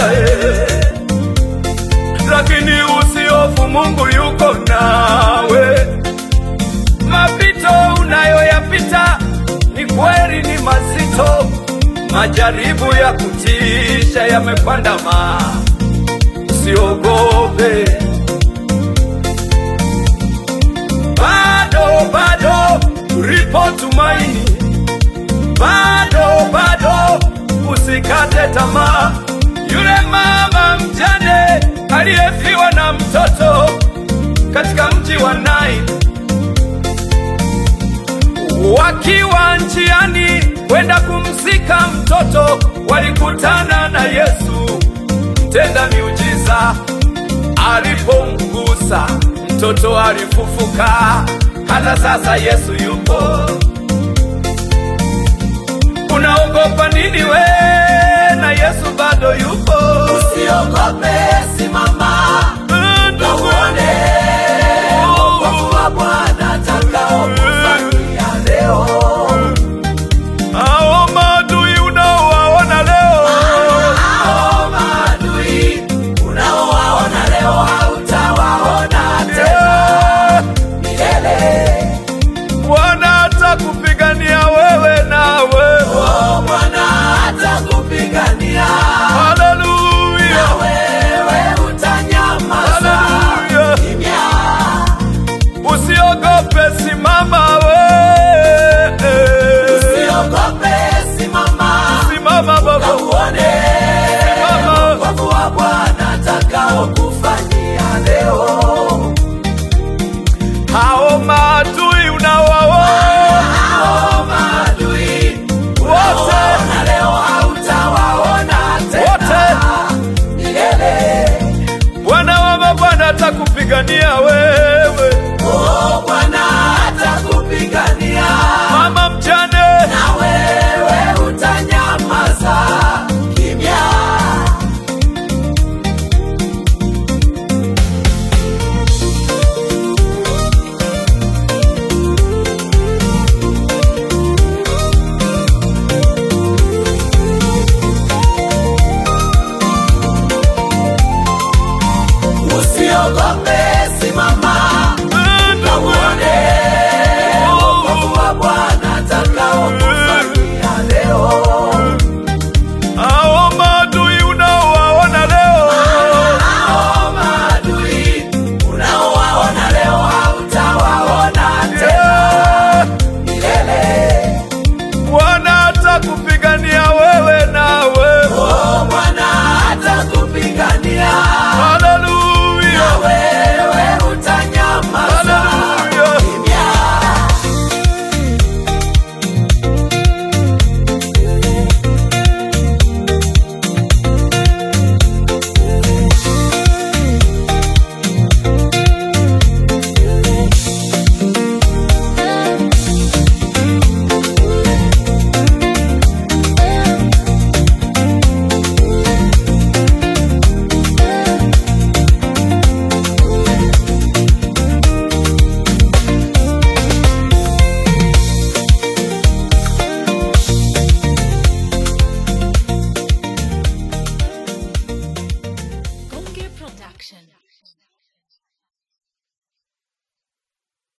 eh. Lakini usihofu, Mungu yuko nawe. Mapito unayoyapita ni kweli ni mazito, majaribu ya kutisha yamekwandama, usiogope. Bado bado lipo tumaini, bado bado usikate tamaa. Yule mama mjane aliyefiwa na mtoto katika mji wa Naini wakiwa njiani kwenda kumzika mtoto, walikutana na Yesu mtenda miujiza. Alipomgusa mtoto alifufuka. Hata sasa Yesu yupo. Unaogopa nini we? Na Yesu bado yupo. Usiogope, simama na uone wokovu wa Bwana atakaokufanyia leo. Hao maadui unaowaona leo Hao maadui unaowaona leo hautawaona tena milele. Bwana atakupigania wewe nawe. Oh, Bwana atakupigania Haleluya, na wewe utanyamaza haleluya. kimya. Usiogope, simama we. Usiogope, simama Simama na baba, uone Simama. wokovu wa Bwana atakaokufanyia leo. hao maadui unawaona Hao maadui wote, na leo hautawaona tena wote. milele. Bwana wa mabwana atakupigania